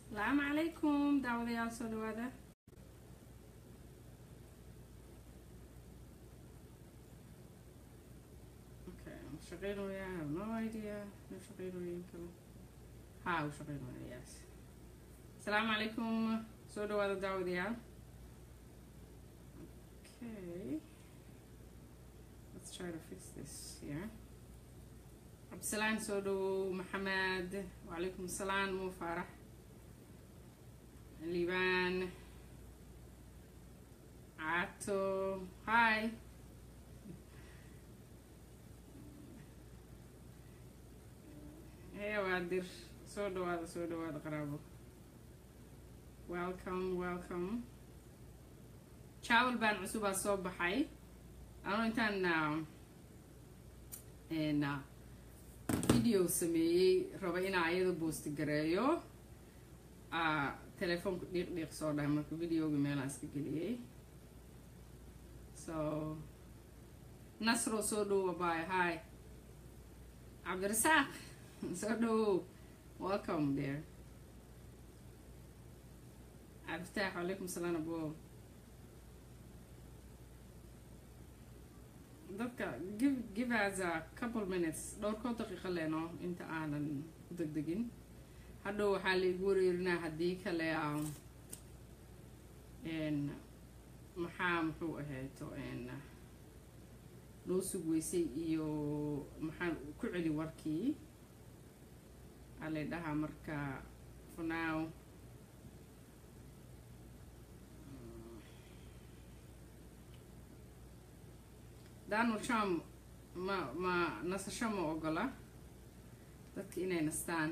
asalaamu calaykum daawadayaal soo dhawaada okay shaqeynaya I have no idea no shaqeynooyin kale ha u shaqeynaya yes asalaamu calaykum soo dhawaada daawadayaal okay let's try to fix this here cabdisalaan soo dhawow maxamed wacalaykum asalaam muu faarax liibaan cato hi hee waa dir soo dhawaada soo dhawaada qaraabo welcome welcome travel baan cusubaa soo baxay anoo intaan n video sameeyey raba inaa ayada boosti gareeyo telefoonka dhiiq dhiiq soo dhahay marka videoga meelaan iska geliyey so nasro soo dhowow abay hi cabdirasaaq soo dhowow welcome there cabditaax walaykum salaam abo dadka give give us a couple minutes dhowrkood daqiiqo leeno inta aanan ku degdegin hadhow waxaa laigu wareerinaa haddii kale n maxaa muxuu ahayto n loo sugweysay iyo maxaan ku celi warkii alay dhahaa marka for now donald trump ma ma nasasho ma ogola dadka inay nastaan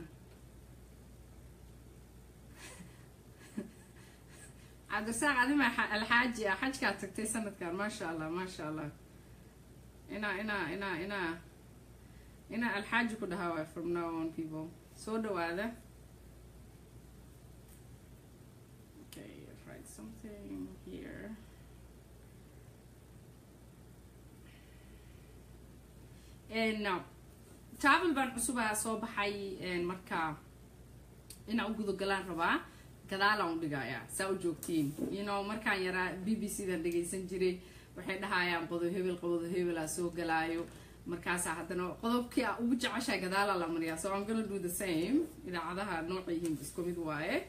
cabdirasaaq adima alxaaji ah xajkaa tagtay sanadkan maasha allah maasha allah inaa inaa inaa inaa inaa alxaaji ku dhahaa waay from now on people soo dhawaada okay write something here no travel baan cusubaa soo baxay marka inaa u gudagalaan rabaa gadaalaan u dhigayaa saa u joogtiin you know markaan yaraa b b c dan dhagaysan jiray waxay dhahayaan qodob hebel qodob hebelaa soo galaayo markaasaa haddana qodobkii a ugu jeceshaa gadaalaa la mariyaa so I'm gonna do the same idaacadaha nooca yihiin isku mid waaye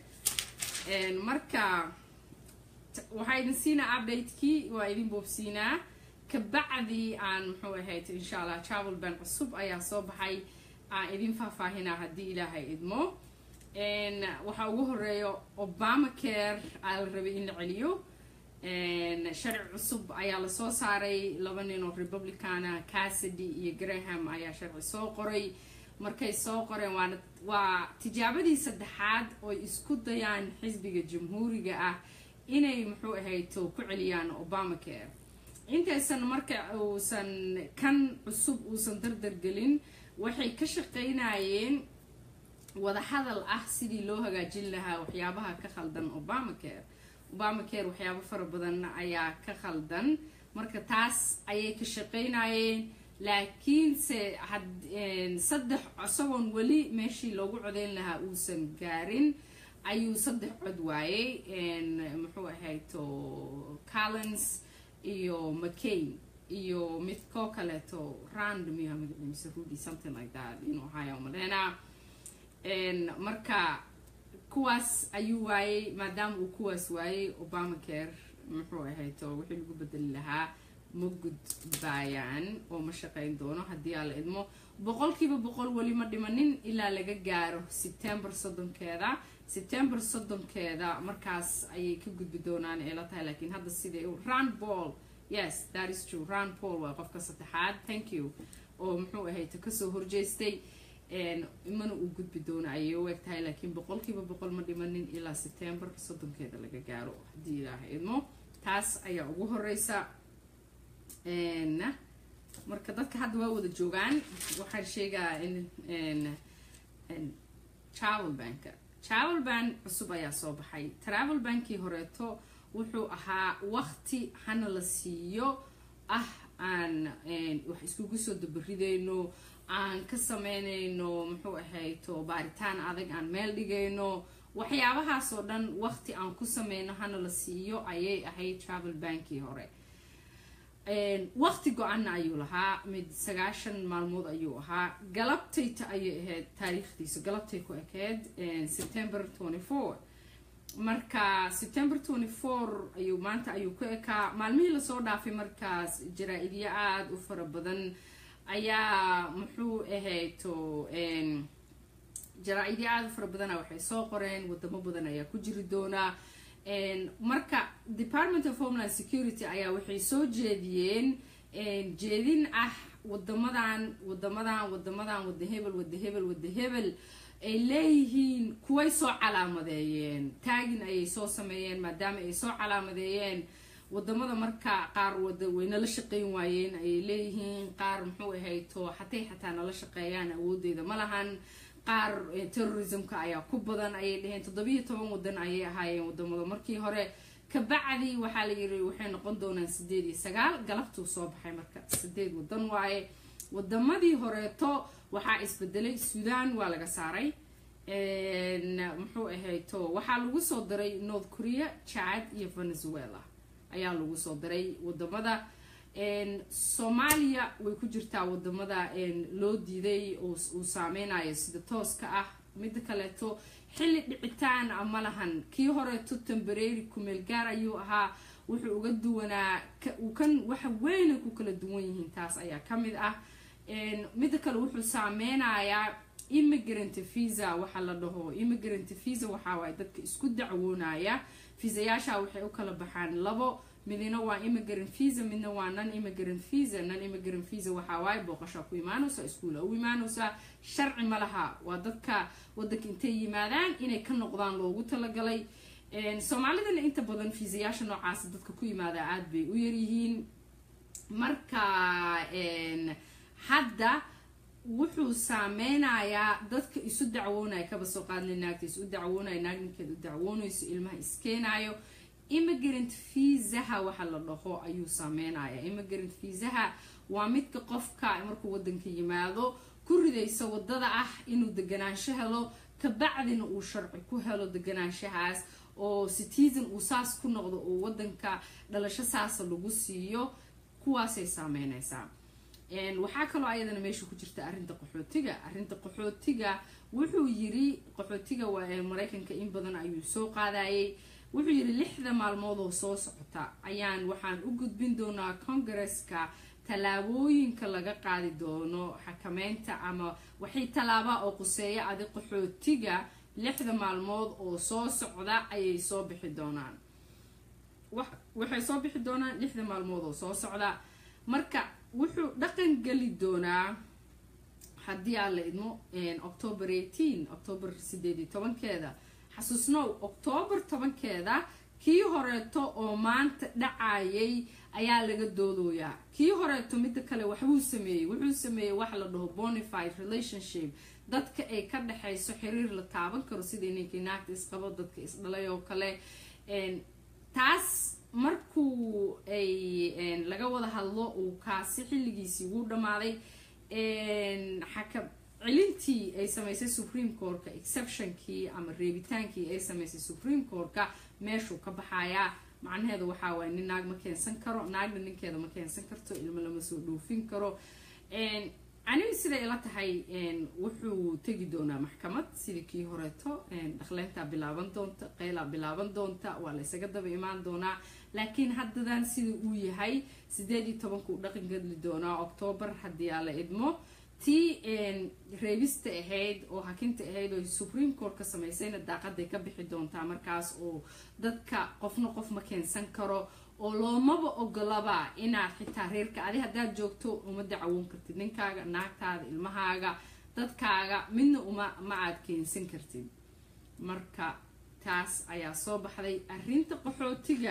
marka waxaa idin siinaa updatekii waa idin boobsiinaa kabacdi aan muxuu ahayd insha allah travel ban cusub ayaa soo baxay aan idin faahfaahinaa haddii ilaahay idmo waxaa ugu horeeya obama care aa la rabay in la celiyo sharci cusub ayaa lasoo saaray laba nin oo republicana cassidy iyo graham ayaa sharci soo qoray markay soo qoreen waana waa tijaabadii saddexaad oy isku dayaan xisbiga jamhuuriga ah inay muxuu ahayto ku celiyaan obama care intaysan marka uusan kan cusub uusan dardargelin waxay ka shaqaynayeen wadahadal ah sidii loo hagaajin lahaa waxyaabaha ka khaldan obama care obama care waxyaabo fara badan ayaa ka khaldan marka taas ayay ka shaqaynayeen laakiinse saddex isagoon weli meeshii loogu codeyn lahaa uusan gaarin ayuu saddex cod waayey muxuu ahayto collins iyo mccain iyo mid koo kaleeto random iyo magaciisa rudy something like that inuu ahaayo maleena marka kuwaas ayuu waayey maadaama uu kuwaas waayey obama care muxuu ahayto wixii lagu bedeli lahaa ma gudbaayaan oo ma shaqayn doono haddii aa la idmo boqolkiiba boqol weli ma dhimanin ilaa laga gaaro september soddonkeeda september soddonkeeda markaas ayay ka gudbi doonaan ee la tahay laakiin hadda siday rand ball yes that is true rand paul waa qofka saddexaad thank you oo muxuu ahayto kasoo horjeestay mana uu gudbi doono ayay u eg tahay laakiin boqolkiiba boqol ma dhimanin ilaa september soddonkeeda laga gaaro haddii ilaaha idmo taas ayaa ugu horeysa marka dadka hadda waa wada joogaan waxaan sheegaa in travel banka travel ban cusub ayaa soo baxay travel bankii horeeto wuxuu ahaa waqti hana la siiyo ah aan wax iskugu soo dabaridayno aan ka sameynayno muxuu ahayto baaritaan adag aan meel dhigayno waxyaabahaasoo dhan waqti aan ku sameyno hana la siiyo ayay ahayd travel bankii hore waqti go-anna ayuu lahaa mid sagaashan maalmood ayuu ahaa galabtayta ayay ahayd taariikhdiisa galabtay ku ekeyd september twenty four marka september twenty four ayuu maanta ayuu ku ekaa maalmihii lasoo dhaafay markaas jaraa-idyo aada u fara badan ayaa muxuu ahayto jaraa-idyo aada u fara badana waxay soo qoreen wadamo badan ayaa ku jiri doonaa marka department of homeland security ayaa waxay soo jeediyeen jeedin ah wadamadan wadamadan wadamadan wada hebel wada hebel wada hebel ay leeyihiin kuway soo calaamadeeyeen taagin ayay soo sameeyeen maadaama ay soo calaamadeeyeen wadamada marka qaar wada way nala shaqeyn waayeen ayay leeyihiin qaar muxuu ahayto xatay xataa nala shaqeeyaan awoodeeda ma lahan qaar terrorismka ayaa ku badan ayay dhaheen toddobiyo toban wadan ayay ahaayeen wadamada markii hore kabacdi waxaa la yiri waxay noqon doonaan sideed iyo sagaal galabtuu soo baxay marka sideed wadan waaye wadamadii horeeto waxaa isbedelay sudan waa laga saaray muxuu ahayto waxaa lagu soo diray north korea chad iyo venezuela ayaa lagu soo diray wadamada soomaaliya way ku jirtaa wadamada loo diiday uu saameynayo sida tooska ah mida kaleeto xilli dhicitaan a ma lahan kii horeeto temberary kumeel gaar ayuu ahaa wuxuu uga duwanaa kan waxa weyna ku kala duwan yihiin taas ayaa kamid ah mida kale wuxuu saameynayaa immigrant visa waxa la dhaho immigrant visa waxaawaay dadka isku dacwoonaya fiisayaasha waxay u kala baxaan labo midna waa immigrant visa midna waa non immigrant visa non immigrant visa waxaa waaye booqashaa ku imaanaysa iskuula u imaanaysa sharci ma laha waa dadka wadanka intay yimaadaan inay ka noqdaan loogu talagalay soomaalidana inta badan fiisayaasha noocaas dadka ku yimaada aada bay u yaryihiin marka hadda wuxuu saameynayaa dadka isu dacwoonaya kaba soo qaadnay naagta isu dacwoonaya naag ninkeed u dacwoonayso ilmaha iskeenayo immigrant viisaha waxa la dhaho ayuu saameynaya immigrant viisaha waa midka qofka markuu wadanka yimaado ku ridaysa wadada ah inuu deganaansho helo kabacdina uu sharci ku helo deganaanshahaas oo citizen uu saas ku noqdo oo wadanka dhalasho saasa lagu siiyo kuwaasay saameynaysaa waxaa kaloo ayadana meesha ku jirta arrinta qaxootiga arrinta qaxootiga wuxuu yiri qaxootiga maraykanka in badan ayuu soo qaadayay wuxuu yidhi lixda maalmood oo soo socota ayaan waxaan u gudbin doonaa congaresska tallaabooyinka laga qaadi doono xakameynta ama waxay tallaabaa oo quseeya adi qaxootiga lixda maalmood oo soo socda ayay soo bixi doonaan waxay soo bixi doonaan lixda maalmood oo soo socda marka wuxuu dhaqan geli doonaa haddii aan la idmo october eighteen october sideed iyo tobankeeda xasuusnow octoobar tobankeeda kii horeeto oo maanta dhacayay ayaa laga doodooyaa kii horeeto midda kale waxbuu sameeyey wuxuu sameeyey waxa la dhaho bonified relationship dadka ay ka dhexayso xiriir la taaban karo sidii ninkii naagta isqabo dadka isdhalay oo kale taas markuu ay laga wada hadlo uu kaasi xilligiisii ugu dhammaaday xaka cilintii ay samaysay supreme courtka exceptionkii ama reebitaankii ay samaysay supreme courtka meeshuu ka baxayaa macnaheedu waxaa waaya nin naag ma keensan karo naagna ninkeeda ma keensan karto ilmo lama soo dhoofin karo aniga siday ila tahay wuxuu tegi doonaa maxkamad sidii kii horeeto dhaqleyntaa bilaaban doonta qeylaa bilaaban doonta waa la ysaga daba imaan doonaa laakiin haddadan sida uu yahay sideed iyo tobanka uu dhaqan gadli doonaa octoobar haddii aa la idmo tii reebista ahayd oo hakinta ahayd oo supreme court ka samaysayna daaqaday ka bixi doontaa markaas oo dadka qofna qof ma keensan karo oo loomaba ogolaba inaad xitaa reerka adi haddaad joogto uma dacawoon kartid ninkaaga naagtaada ilmahaaga dadkaaga midna uma ma aad keensan kartid marka taas ayaa soo baxday arrinta qaxootiga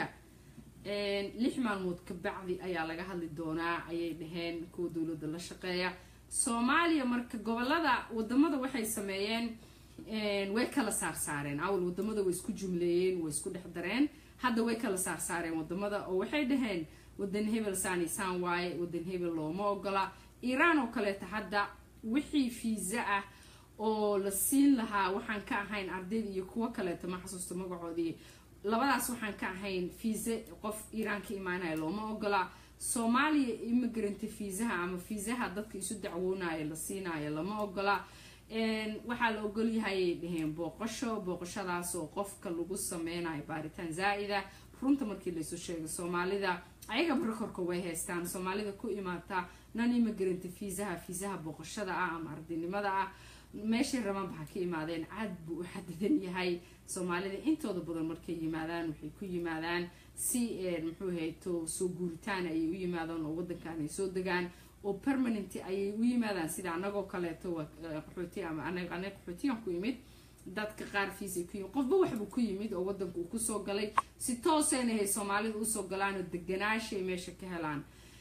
lix maalmood kabacdi ayaa laga hadli doonaa ayay dhaheen kuwa dowladda la shaqeeya soomaaliya marka gobolada wadamada waxay sameeyeen way kala saarsaareen awal wadamada way isku jumleeyeen way isku dhex dareen hadda way kala saarsaareen wadamada oo waxay dhaheen wadan hebel saanisaan waaye wadan hebel looma ogola iiraan oo kaleeta hadda wixii fiisa ah oo la siin lahaa waxaan ka ahayn ardayda iyo kuwo kaleeto ma xasuusto magacoodii labadaas waxaan ka ahayn fiise qof iiraan ka imaanaya looma ogola soomaaliya immigrant fiisaha ama fiisaha dadka isu dacwoonaya la siinayo lama ogola waxaa la ogolyahay dhaheen booqasho booqashadaas oo qofka lagu sameynayo baaritaan zaa-ida runta markii laysu sheego soomaalida ayagaba rekorka way haystaan soomaalida ku imaata non immigrant fiisaha fiisaha booqashada ah ama ardaynimada ah meeshay rabaan baxa ka imaadeen cad buu u xadidan yahay soomaalida intooda badan markay yimaadaan waxay ku yimaadaan si muxuu hayto soo guuritaan ayay u yimaadaan oo wadankan ay soo degaan oo permanent ayay u yimaadaan sida anagoo kaleeto qaxooti ama anaga qaxootiyan ku yimid dadka qaar fiisay ku yimid qofba waxbuu ku yimid oo wadanka uu kusoo galay si toosayna hay soomaalida usoo galaan oo deganaashay meesha ka helaan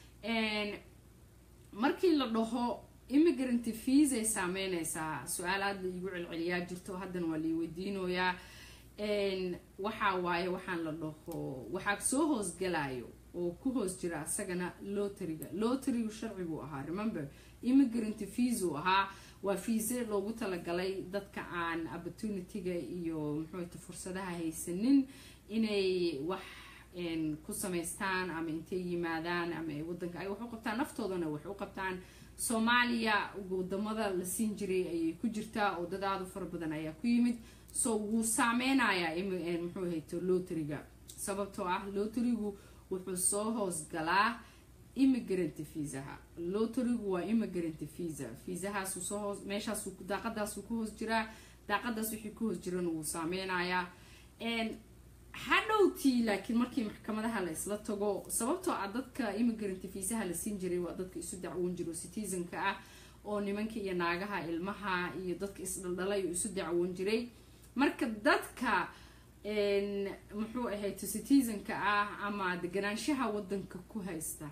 markii la dhaho immigrant fiisay saameyneysaa su-aal aada la iigu celceliyaa jirto haddana waa lai weydiinoyaa waxaa waaye waxaan la dhaho waxaa soo hoosgalayo oo ku hoos jira asagana lotariga lotarigu sharci buu ahaa remember immigrant fees uu ahaa waa fiise loogu talagalay dadka aan opportunityga iyo muxuuta fursadaha haysanin inay wax ku samaystaan ama intay yimaadaan ama wadanka ay wax u qabtaan naftoodana wax u qabtaan soomaaliya wadamada la siin jiray ayay ku jirtaa oo dad aada u fara badan ayaa ku yimid so wuu saameynayaa muxuu hayto lotariga sababtoo ah lotarigu wuxuu soo hoosgalaa immigrant fiisaha lotarigu waa immigrant fiisa fiisahaasu soo hoos meeshaas daaqadaasuu ku hoos jiraa daaqadaas wixii ku hoos jirana wuu saameynayaa hadhowtii laakiin markii maxkamadaha la isla tago sababtoo ah dadka immigrant fiisaha la siin jiray waa dadka isu dacwoon jiro citizenka ah oo nimanka iyo naagaha ilmaha iyo dadka isdhaldhalay oo isu dacwoon jiray marka dadka muxuu ahayto citizenka ah ama deganaanshaha wadanka ku haysta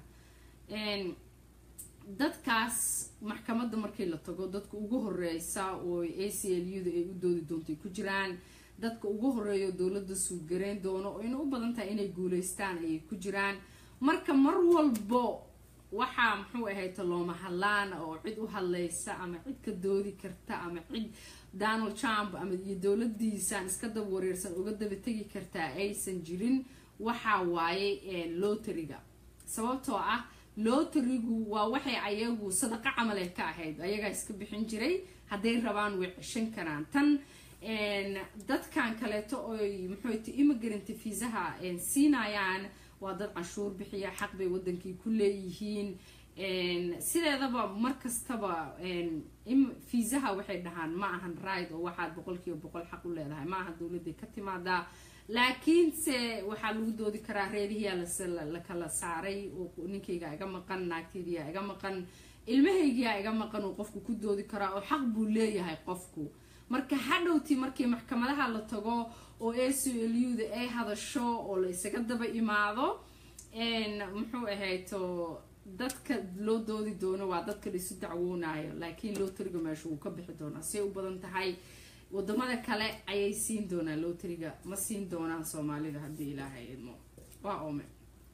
dadkaas maxkamadda markii la tago dadka ugu horeysa oo a c l u da ay u doodi doontay ku jiraan dadka ugu horeeya dowladda suudgareyn doono oo ina u badan tahay inay guuleystaan ayay ku jiraan marka mar walbo waxaa muxuu ahayta looma hadlaan oo cid u hadlaysa ama cid ka doodi karta ama cid donald trump ama iyo dowladiisaan iska daba wareersan uga daba tegi kartaa aysan jirin waxaa waaye lotariga sababtoo ah lotarigu waa waxay ayagu sadaqa camale ka ahayd ayagaa iska bixin jiray hadday rabaan way ceshan karaan tan dadkan kaleeto oy muxuuta immigrant fiisaha siinayaan waa dad canshuur bixiya xaq bay wadankii ku leeyihiin sideedaba markastaba fiisaha waxay dhahaan ma ahan ride oo waxaad boqolkiiba boqol xaq u leedahay ma aha dowladay ka timaadaa laakiinse waxaa lagu doodi karaa reerihiyaa la kala saaray oo ninkayga iga maqan naagtaydiyaa iga maqan ilmahaygiyaa iga maqan oo qofku ku doodi karaa oo xaq buu leeyahay qofku marka hadhowtii markii maxkamadaha la tago oo a c l u da ay hadasho oo la isaga daba imaado muxuu ahayto dadka loo doodi doono waa dadka la isu dacwoonayo laakiin lotariga meesha wuu ka bixi doonaa say u badan tahay wadamada kale ayay siin doonaan lotariga ma siin doonaan soomaalida haddii ilaahay idmo waa ome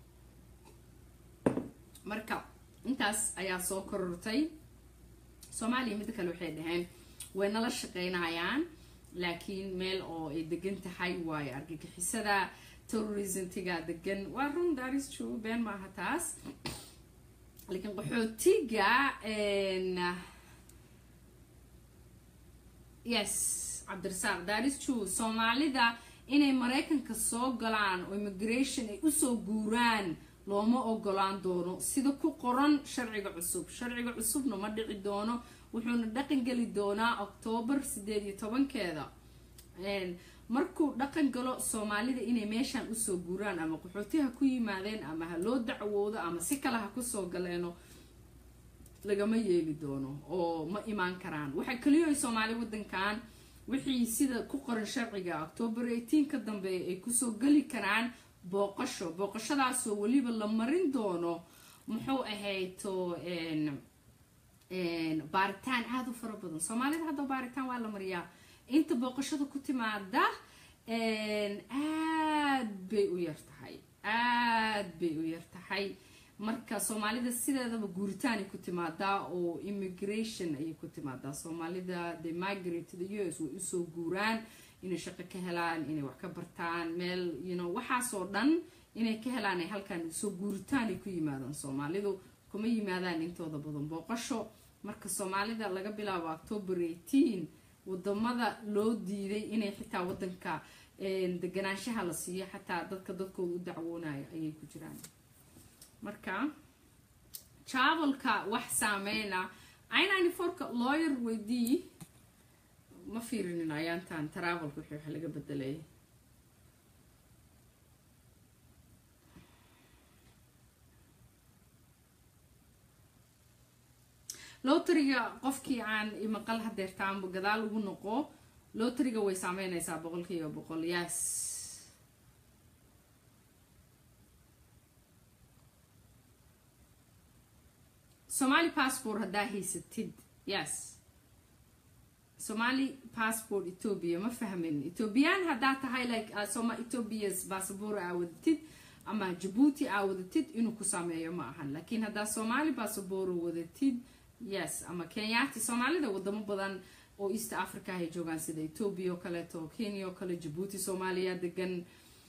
marka intaas ayaa soo korortay soomaaliya midda kale waxay dhaheen way nala shaqeynayaan laakiin meel oo ay degan tahay waayo argagixisada terrorismtiga degan waa run daris true been maaha taas laakiin qaxootiga yes cabdirasaaq daris true soomaalida inay maraykanka soo galaan oo immigration ay usoo guuraan looma ogolaan doono sida ku qoran sharciga cusub sharciga cusubna ma dhici doono wuxuuna dhaqan geli doonaa octoobar sideed iyo tobankeeda markuu dhaqan galo soomaalida inay meeshaan usoo guuraan ama qaxootiha ku yimaadeen ama ha loo dacwoodo ama si kale ha kusoo galeeno lagama yeeli doono oo ma imaan karaan waxaa keliyo soomaali wadankan wixii sida ku qoran sharciga octoobar eighteen ka dambeeya ay kusoo geli karaan booqasho booqashadaasoo weliba la marin doono muxuu ahayto baaritaan aada u fara badan soomaalida hadda baaritaan waa la mariyaa inta booqashada ku timaada aad bay u yar tahay aad bay u yar tahay marka soomaalida sideedaba guuritaanay ku timaadaa oo immigration ayay ku timaadaa soomaalida the migrate to the u s way usoo guuraan inay shaqo ka helaan inay wax ka bartaan meel you know waxaasoo dhan inay ka helaan ay halkan soo guuritaanay ku yimaadaan soomaalidu kuma yimaadaan intooda badan booqasho marka soomaalida laga bilaabo october eighteen wadamada loo diiday inay xitaa wadanka deganaanshaha la siiyo xataa dadka dadkooda u dacwoonayo ayay ku jiraan marka travelka wax saameyna inani forka lawyer weydii ma fiirinin ayaantan travelka wixii wax laga bedelay loteriga qofkii aan imaqal hadeertaanba gadaal ugu noqo loteriga way saameynaysaa boqolkiiba boqol yes somali passport haddaa haysatid yes somali passport ethoobia ma fahmin ethoobiyan haddaa tahay like uh, soma ethoobias bassabor aa wadatid ama jabuuti aa wadatid inuu ku sameeyo ma ahan laakiin haddaa somali bassabor wadatid yes ama kenyaati soomaalida wadamo badan oo east africa ay joogaan sida ethoobia oo kaleeto kenya oo kale jabuuti soomaaliya degan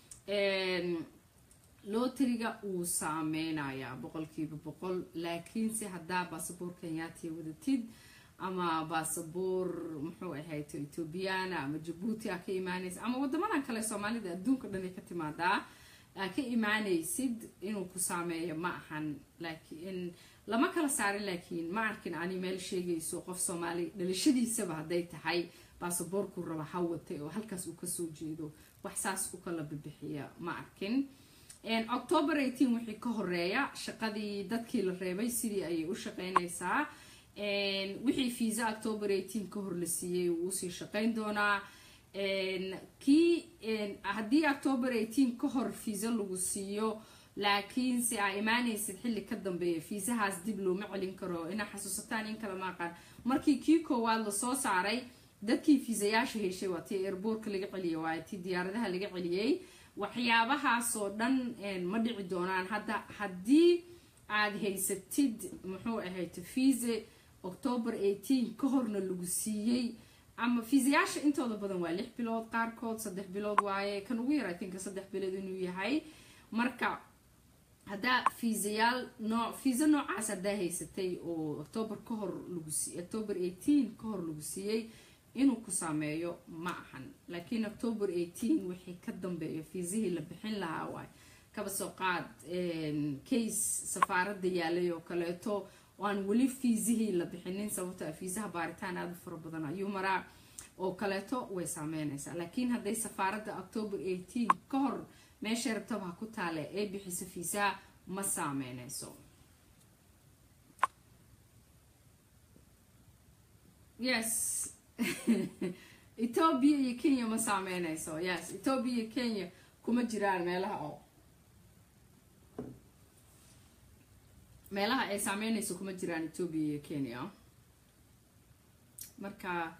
loteriga wuu saameynayaa boqolkiiba boqol laakiinse haddaa basaboor kenyaatiya wadatid ama basaboor muxuu ahayd ethoobiyaana ama jabuuti aa ka imaanaysa ama wadamadan kale soomaalida adduunka dhan ay ka timaadaa aa ka imaanaysid inuu ku saameeyo ma ahan laakiin lama kala saarin laakiin ma arkin ani meel sheegayso qof soomaali dhalashadiisaba hadday tahay baasaboorku raba ha watay oo halkaas uu kasoo jeedo wax saas u kala bibixiya ma arkin october eighteen wixii ka horeeya shaqadii dadkii la reebay sidii ayay u shaqeynaysaa wixii fiisa october eighteen ka hor la siiyey wuu usii shaqeyn doonaa kii haddii october eighteen ka hor fiisa lagu siiyo laakiinse aa imaanaysid xilli ka dambeeya fiisahaas dib looma celin karo inaa xasuusataan in kala maaqaan markii kii koowaad lasoo saaray dadkii fiisayaasha heshay waa tii airboortka laga celiyay waa tii diyaaradaha laga celiyey waxyaabahaasoo dhan ma dhici doonaan hadda haddii aad haysatid muxuu ahayd fiise october eighteen ka horna lagu siiyey ama fiisayaasha intooda badan waa lix bilood qaarkood saddex bilood waaye kan ugu yar itinka saddex bilood inuu yahay marka haddaa fiisayaal noo fiisa noocaas haddaa haysatay oo october ka hor lagu si october eighteen ka hor lagu siiyey inuu ku saameeyo ma ahan laakiin october eighteen wixii ka dambeeyo fiisihii la bixin lahaa waay kaba soo qaad case safaaradda yaalay oo kaleeto oo aan weli fiisihii la bixinin sababto fiisaha baaritaan aada u fara badan ayuu maraa oo kaleeto way saameynaysaa laakiin hadday safaaradda october eighteen ka hor meesha rabtaba ha ku taale ee bixisa fiisaha ma saameynayso yes ethoobia iyo kenya ma saameynayso yes ethoobia iyo kenya kuma jiraan meelaha oo meelaha ay saameynayso kuma jiraan ethoobia iyo kenya marka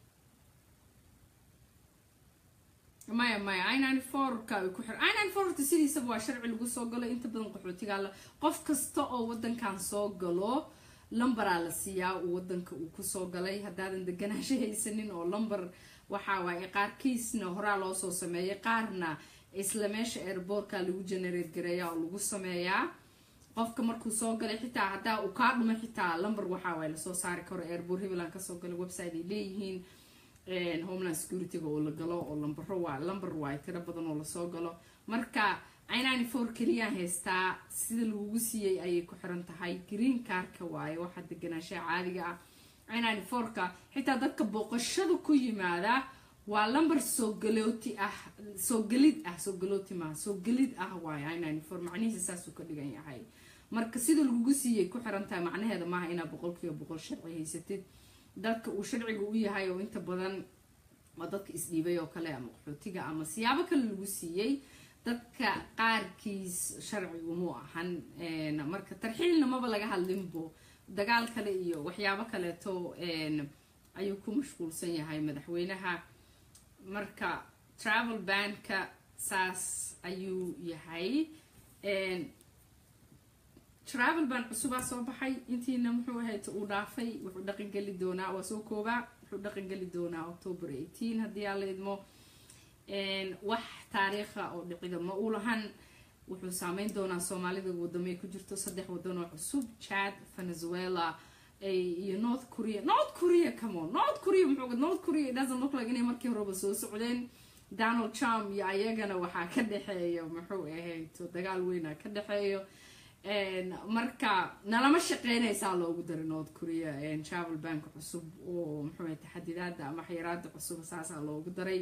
maya maya inani forka ay ku xir inani forta sidiisaba waa sharci lagu soo galo inta badan qaxootigaa la qof kasta oo wadankan soo galo lambaraa la siiyaa uu wadanka uu kusoo galay haddaadan deganaansho haysanin oo lamber waxaa waaye qaarkiisna horaa loo soo sameeyay qaarna isla meesha airboortka lagu generate gareeya oo lagu sameeyaa qofka markuu soo galay xitaa haddaa uu kaa dhumay xitaa lamber waxaa waaye lasoo saari karo airboort hibeland kasoo galay website ay leeyihiin homeland securityga oo la galo oo lambaro waa lamber waay tiro badan oo lasoo galo marka inani for keliyaa haystaa sida lagugu siiyey ayay ku xiran tahay green carka waaye waxaa deganaanshaha caadiga ah inani forka xitaa dadka booqashada ku yimaada waa lamber soo galooti ah soo gelid ah soo galooti maaha soo gelid ah waaye inani for macnihiisa saasuu ka dhigan yahay marka sida lagugu siiyey ku xiran tahay macnaheeda maaha inaad boqolkiiba boqol sharci haysatid dadka uu sharciga u yahay oo inta badan waa dadka isdhiibay oo kale ama qaxootiga ama siyaabo kale lagu siiyey dadka qaarkiis sharcigu mu ahan marka tarxiilna maba laga hadlinbo dagaal kale iyo waxyaabo kaleeto ayuu ku mashquulsan yahay madaxweynaha marka travel banka saas ayuu yahay travel ban cusubaa soo baxay intiina muxuu ahayd uu dhaafay wuxuu dhaqangeli doonaa waa soo koobaa wuxuu dhaqangeli doonaa october eighteen haddii aa la idmo wax taariikha oo dhicida ma u lahan wuxuu saameyn doonaa soomaalida wadamo ay ku jirto saddex wadan oo cusub chad venezuela iyo north korea north korea come on north korea muxuu north korea it doesn't look like inay markii horeba soo socdeen donald trump iyo ayagana waxaa ka dhexeeya muxuu ahayd dagaal weyna ka dhexeeyo marka nalama shaqeynaysaa loogu daray north korea travel bank cusub oo muxuu ahayd taxadidaada ama xayiraada cusub saasaa loogu daray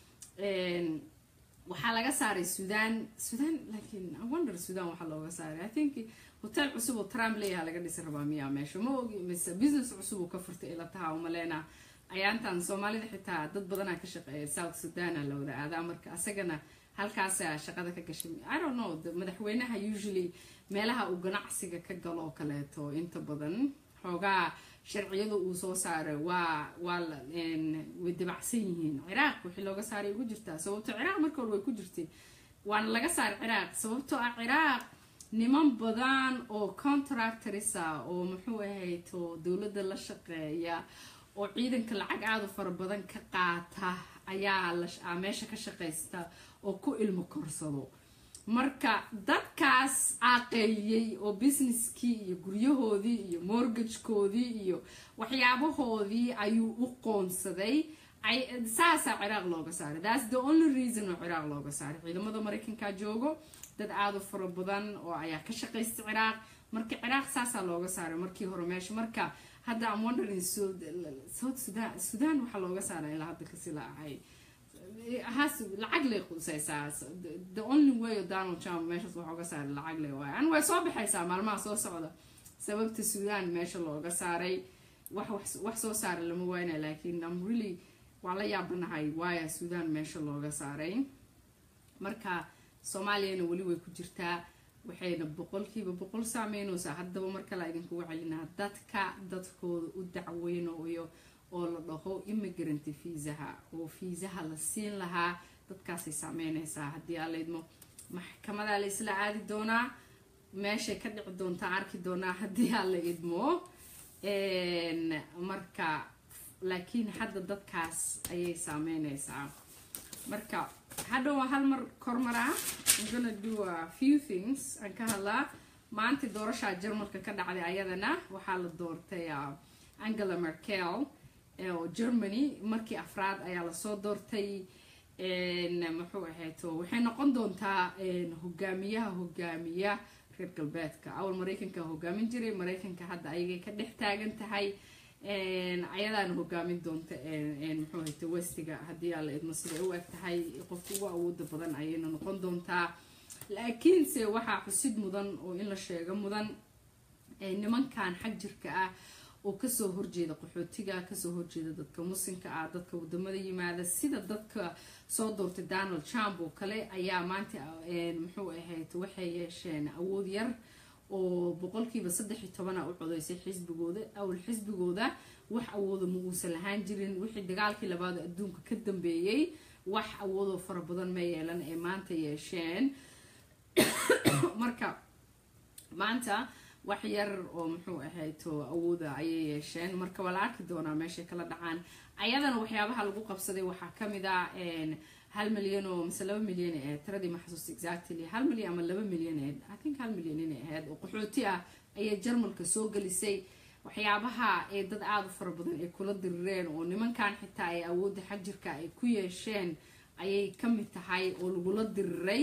waxaa laga saaray sudan sudan laakiin wonder sudan waxaa looga saaray i think hotel cusub oo trump leeyaha laga dhisi rabaa miyaa meesha ma ogi mise business cusub uu ka furtay ila taha umaleena ayaantan soomaalida xitaa dad badanaa ka shaqeeya south sudana la wada aadaa marka asagana halkaasa shaqada ka gashay i don't know madaxweynaha usually meelaha uu ganacsiga ka galo oo kaleeto inta badan xoogaa sharciyada uu soo saaray waa waa way dabacsan yihiin ciraaq wixii looga saaray ugu jirtaa sababto ciraaq marka hore way ku jirtay waana laga saaray ciraaq sababtoo ah ciraaq niman badan oo contractorisa oo muxuu ahayd oo dowladda la shaqeeya oo ciidanka lacag aada u fara badan ka qaata ayaa meesha ka shaqaysta oo ku ilmo korsado marka dadkaas caaqeeyey oo businesskii iyo guryahoodii iyo mortgagekoodii iyo waxyaabahoodii ayuu u qoonsaday saasaa ciraaq looga saaray thats the only reason oo ciraaq looga saaray ciidamada maraykanka joogo dad aada u fara badan oo ayaa ka shaqaysta ciraaq marka ciraaq saasaa looga saaray markii hore meesha marka hadda am wondering south sudan sudan waxaa looga saaray ilaa hadda kasi la ahay has lacag lay qusaysaa the only way donald trump meeshaas waxa uga saaray lacag lay waay an way soo baxaysaa maalmaha soo socda sababta sudan meesha looga saaray wax wax soo saaray lama wayna laakiin am really waa la yaabanahay waaya sudan meesha looga saaray marka soomaaliyana weli way ku jirtaa waxayna boqolkiiba boqol saameynaysaa haddaba mar kale idinkugu celinaa dadka dadkooda u dacweynayo oo la dhaho immigrant fiisaha oo fiisaha la siin lahaa dadkaasay saameynaysaa haddii aa laydmo maxkamadaa la isla aadi doonaa meeshay ka dhici doontaa arki doonaa haddii aa la idmo marka laakiin hadda dadkaas ayay saameynaysaa marka hadha waa hal mar kormaraa I'm gonna do a few things aan ka hadlaa maanta doorashaa jarmalka ka dhacday ayadana waxaa la doortay angela merkel oo germany markii afraad ayaa lasoo doortay muxuu ahayto waxay noqon doontaa hogaamiyaha hogaamiya reer galbeedka awal maraykanka hogaamin jiray maraykanka hadda ayagay ka dhex taagan tahay ayadaana hogaamin doonta muxuu ahayto westiga haddii aa la idmo siday u eg tahay qofka ugu awooda badan ayayna noqon doontaa laakiinse waxaa xusid mudan oo in la sheego mudan nimankan xag jirka ah oo kasoo horjeeda qaxootiga kasoo horjeeda dadka muslimka ah dadka wadamada yimaada sida dadka soo doortay donald trump oo kale ayaa maanta muxuu ahayd waxay yeesheen awood yar oo boqolkiiba saddex iyo tobana u codeysay xisbigooda awal xisbigooda wax awooda ma uusan lahaan jirin wixii dagaalkii labaad adduunka ka dambeeyey wax awoodoo fara badan ma yeelan ee maanta yeesheen marka maanta wax yar oo muxuu ahayto awooda ayay yeesheen marka waa la arki doonaa meeshay kala dhacaan ayadana waxyaabaha lagu qabsaday waxaa kamid ah hal milyan oo mise laba milyan ee tiradii ma xasuusta exactly hal milyan ama laba milyan ee i think hal milyan inay ahayd oo qaxooti ah ayay jarmalka soo gelisay waxyaabaha ee dad aada u fara badan ay kula dirireen oo nimankan xitaa ay awoodda xagjirka ay ku yeesheen ayay kamid tahay oo lagula diriray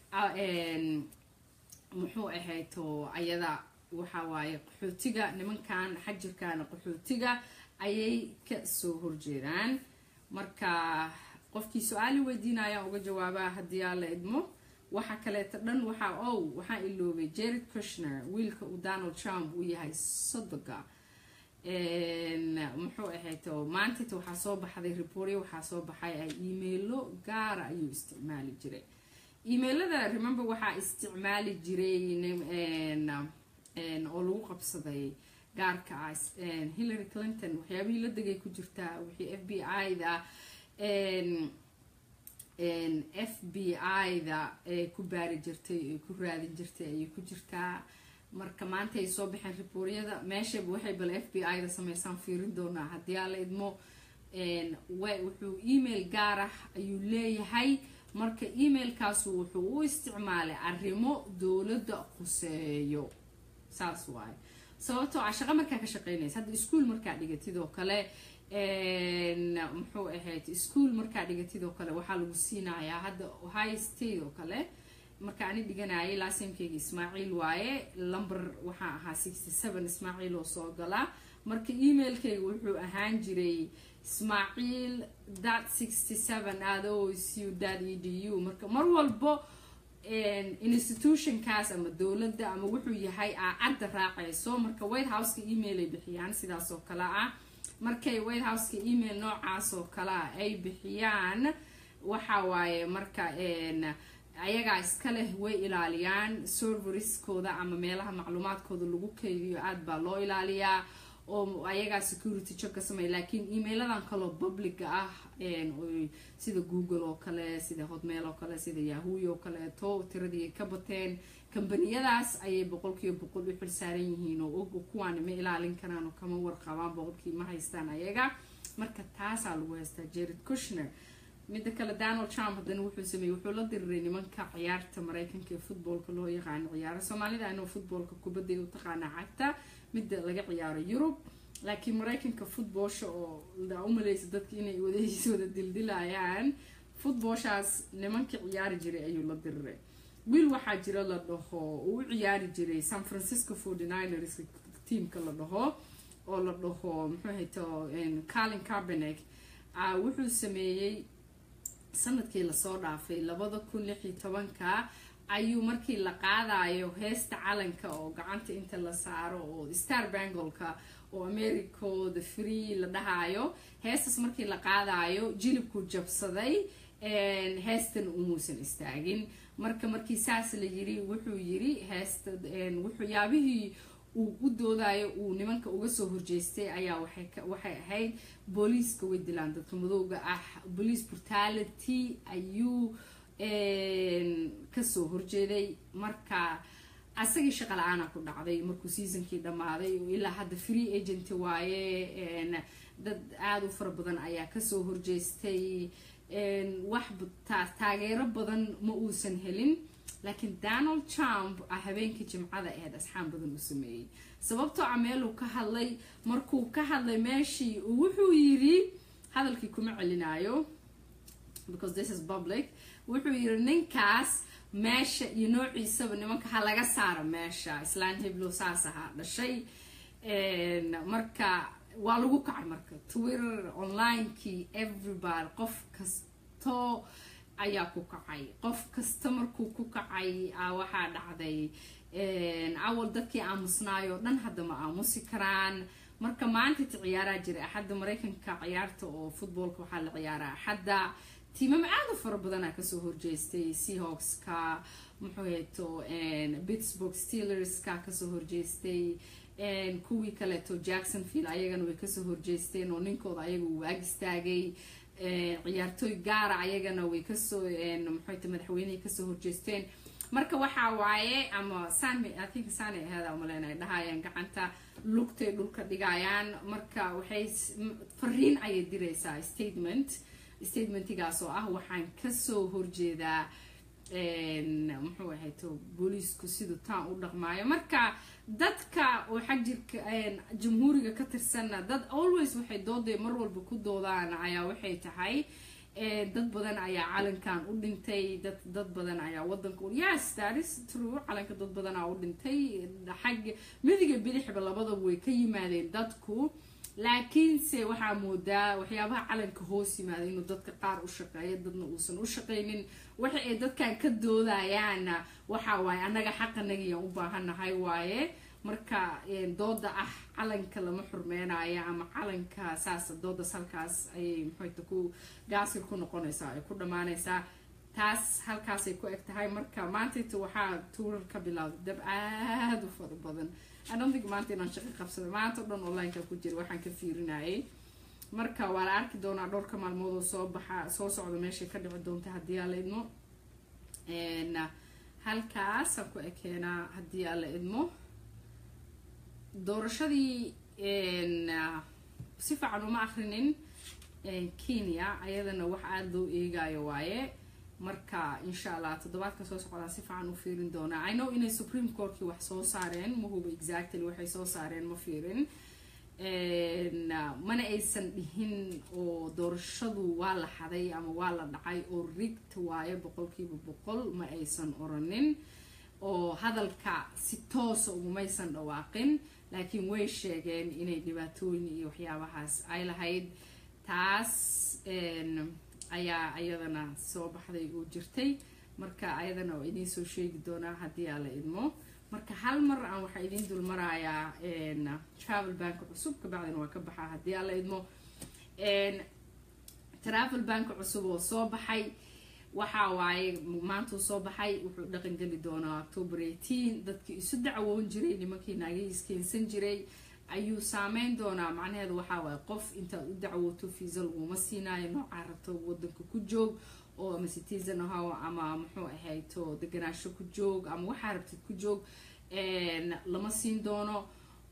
muxuu ahayto ayada waxa waaye qaxootiga nimankan xajirkana qaxootiga ayay ka soo horjeedaan marka qofkii su-aali weydiinayaan uga jawaabaa haddii aa la idmo waxa kaleeto dhan waxaa ow waxaa iloobay jared kushner wiilka uu donald trump uu yahay sodoga muxuu ahayto maantata waxaa soo baxday reportya waxaa soo baxay ay emailo gaara ayuu isticmaali jiray emailada remember waxaa isticmaali jiray oo lagu qabsaday gaarka ah hillary clinton waxyaabihii la degay ku jirtaa wixii f b i-da f b i-da ee ku baari jirtay ee ku raadin jirtay ayay ku jirtaa marka maanta ay soo baxeen ribooriyada meeshaba waxay bal f b i da sameysaan fiirin doonaa haddii aan la idmo wuxuu email gaar ah ayuu leeyahay marka emailkaasu wuxuu u isticmaalay arrimo dowladda khuseeyo saas waaye sababtoo ah shaqo markaa ka shaqeynaysa hadda ischool markaa dhigatid oo kale muxuu ahayd ischool markaa dhigatid oo kale waxaa lagu siinayaa hadda high state oo kale marka ani dhiganayay laasimkeyga ismaaciil waaye lumber waxaa ahaa sixty seven ismaaciil oo soo galaa marka emailkeyga wuxuu ahaan jiray ismaaciil dat sixty seven adosu dat e d u marka mar walbo institutionkaas ama dowladda ama wuxuu yahay aa cadda raacayso marka white houseka email ay bixiyaan sidaas oo kale ah markay white houseka email noocaas oo kale ah ay bixiyaan waxa waaye marka ayagaa iska leh way ilaaliyaan serveriskooda ama meelaha macluumaadkooda lagu keydiyo aada baa loo ilaaliyaa oo ayagaa security check ka sameeya laakiin emailadan kaloo publica ah sida google oo kale sida hotmail oo kale sida yahuy oo kaleeto tiradii ay ka bateen kambaniyadaas ayay boqolkiiba boqol u xilsaaran yihiin oo og kuwaani ma ilaalin karaan oo kama warqabaan boqolkii ma haystaan ayaga marka taasaa lagu haystaa jared kushner midda kale donald trump haddana wuxuu sameeyey wuxuu la diriray nimanka ciyaarta mareykanka ee footballka loo yaqaano ciyaaro soomaalida anoo footballka kubadday u taqaanaa cagta midda laga ciyaaro yurub laakiin mareykanka footballsha oo umaleysa dadka inay wadahiis wada dildilayaan footballshaas nimankii ciyaari jiray ayuu la diriray wiil waxaa jira la dhaho uu u ciyaari jiray san francisco forty niners tiamka la dhaho oo la dhaho muxuu hayto carlin carbenek wuxuu sameeyey sanadkii lasoo dhaafay labada kun lix iyo tobanka ayuu markii la qaadayo heesta calanka oo gacanta inta la saaro oo star bangolka oo americo the free la dhahayo heestaas markii la qaadayo jilibku jabsaday heestan umuusan istaagin marka markii saas la yiri wuxuu yiri heesta waxyaabihii uu u doodayo uu nimanka uga soo horjeestay ayaa waxay ahayd booliiska way dilaan dadka madowga ah police brutality ayuu kasoo horjeeday marka asagii shaqa la-aana ku dhacday markuu seasonkii dhammaaday oo ilaa hadda free agent waaye dad aada u fara badan ayaa kasoo horjeestay wax taageero badan ma uusan helin laakiin donald trump a habeenkii jimcada aheyd asxaan badan u sameeyey sababtoo a meeluu ka hadlay markuu ka hadlay meeshii wuxuu yiri hadalkii kuma celinayo because this is public wuxuu yiri ninkaas meesha iyo noociisaba nimanka ha laga saaro meesha islaan heblow saas ahaa dhashay marka waa lagu kacay marka twitter onlinekii everybody qof kasto ayaa ku kacay qof kasta markuu ku kacay waxaa dhacday awal dadkii aamusnaayoo dhan hadda ma aamusi karaan marka maantati ciyaaraa jiray axadda mareykanka ciyaarta oo footballka waxaa la ciyaaraa axadda tiimam aada u fara badanaa kasoo horjeestay seahawkska muxuu heeto pittsburgh steelerska kasoo horjeestay kuwii kaleeto jacksonville ayagana way kasoo horjeesteen oo ninkooda ayaga uu waag istaagay ciyaartooy gaara ayagana way kasoo muxuuta madaxweynehay kasoo horjeesteen marka waxaa waaye ama san i think sani aheeda umaleyn ay dhahayaan gacanta lugtay dhulka dhigayaan marka waxay fariin ayay diraysaa statement statementigaas oo ah waxaan kasoo horjeedaa muxuu ahayto booliisku siduu taan u dhaqmaayo marka dadka oo xag jirka jamhuuriga ka tirsanna dad always waxay dooday mar walba ku doodaan ayaa waxay tahay dad badan ayaa calankan u dhintay dad dad badan ayaa wadanka yes that is true calanka dad badanaa u dhintay xag midiga bidixba labadaba way ka yimaadeen dadku laakiinse waxaa moodaa waxyaabaha calanka hoos yimaada inuu dadka qaar u shaqeeyo dadna uusan u shaqaynin waxa ay dadkan ka doodayaanna waxa waaye annaga xaqanagiyaan u baahanahay waaye marka dooda ah calanka lama xurmeynayo ama calanka saas doodas halkaas ayay muxuuta ku gaasir ku noqonaysaa ay ku dhammaanaysaa taas halkaasay ku eg tahay marka maantayta waxaa tuurar ka bilowday dab aada u fara badan adhantig maanta inaan shaqo qabsada maanta o dhan onlineka ku jira waxaan ka fiirinayay marka waa la arki doonaa dhowrka maalmood oo soo baxa soo socda meeshay ka dhici doonta haddii aa la idmo halkaasaan ku ekeenaa haddii aa la idmo doorashadii si fiican uma akrinin kenya ayadana wax aada loo eegayo waaye marka insha allah toddobaadka soo socdaa si fiican u fiirin doonaa i know inay supreme courtkii wax soo saareen ma huba exactly waxay soo saareen ma fiirin mana aysan dhihin oo doorashadu waa la xaday ama waa la dhacay oo rigta waaye boqolkiiba boqol ma aysan oranin oo hadalka si toosa ugumaysan dhawaaqin laakiin way sheegeen inay dhibaatooyin iyo waxyaabahaas ay lahayd taas ayaa ayadana soo baxday oo jirtay marka ayadana waa idiin soo sheegi doonaa haddii aa la idmo marka hal mar aan waxaa idiin dul marayaa travel banka cusub kabacdina waa ka baxaa haddii aa la idmo travel banka cusub oo soo baxay waxa waaye maantuu soo baxay wuxuu dhaqan geli doonaa october eighteen dadkii isu dacwoon jiray nimankii naagahiis keensan jiray ayuu saameyn doonaa macnaheedu waxaa waaye qof intaad u dacwooto fiisa laguma siinaayo noocaa rabto wadanka ku joog oo ama citizen ahow ama muxuu ahayto deganaasho ku joog ama waxaa rabtid ku joog lama siin doono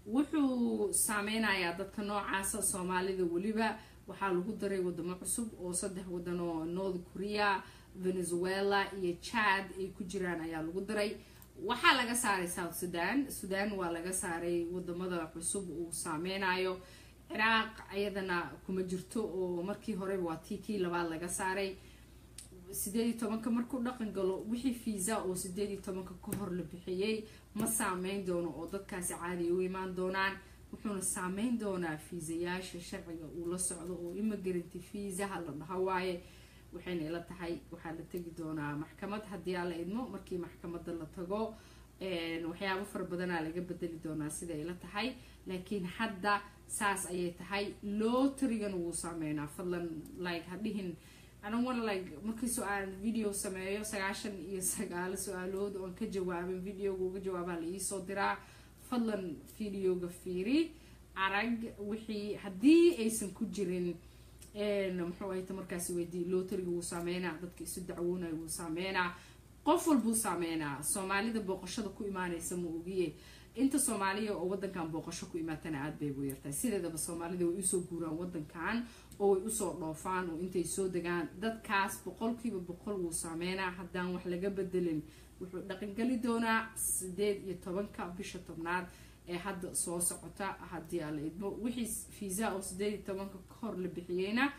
wuxuu saameynayaa dadka noocaasa soomaalida weliba waxaa lagu daray wadamo cusub oo saddex wadan oo north korea venezuela iyo chad ay ku jiraan ayaa lagu daray waxaa laga saaray south sudan sudan waa laga saaray wadamada cusub uu saameynayo ciraaq ayadana kuma jirto oo markii horeba waa tii kii labaad laga saaray sideed iyo tobanka markuu dhaqan galo wixii fiisa oo sideed iyo tobanka ka hor la bixiyey ma saameyn doono oo dadkaasi caadi u imaan doonaan wuxuuna saameyn doonaa fiisayaasha sharciga uu la socdo oo immigrant fiisaha la dhaho waaye waxayna ila tahay waxaa la tegi doonaa maxkamad haddii aa la idmo markii maxkamada la tago waxyaabo fara badanaa laga bedeli doonaa sida ila tahay laakiin hadda saas ayay tahay lootarigana wuu saameynaa fadlan like hadhihin anan wan like markii su-aal video sameeyo sagaashan iyo sagaalo su-aalood oon ka jawaabin videoga uga jawaabaa la iisoo diraa fadlan videoga fiiri arag wixii haddii aysan ku jirin muxuu ahayta markaasi weydii lotariga wuu saameynaa dadka isu dacwoonaya wuu saameynaa qof walbuu saameynaa soomaalida booqashada ku imaanaysa ma ogiye inta soomaaliya oo wadankan booqasho ku imaatana aada bay ugu yartahay sideedaba soomaalida way usoo guuraan wadankan oo way usoo dhoofaan oo intay soo degaan dadkaas boqolkiiba boqol wuu saameynaa haddaan wax laga bedelin wuxuu dhaqangeli doonaa sideed iyo tobanka bisha tobnaad ee hadda soo socota haddii aa la idmo wixii fiisa oo sideed iyo tobanka ka hor la bixiyeyna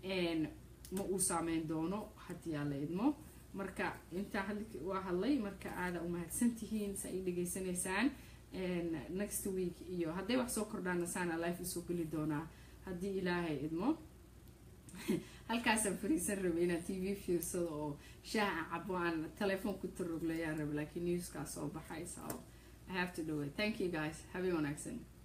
ma uu saameyn doono haddii aa la idmo marka intaa waa hadlay marka aada umahadsantihiin sa ay dhegaysanaysaan next week iyo hadday wax soo kordhaana saana life usoo geli doonaa haddii ilaahay idmo halkaasaan fariisan rabay inaan t v fiirsado oo shaaha cabo aan telefoon ku taroglayaan raba laakiin newskaa soo baxay so I have to do it thank you guys have a wanaagsan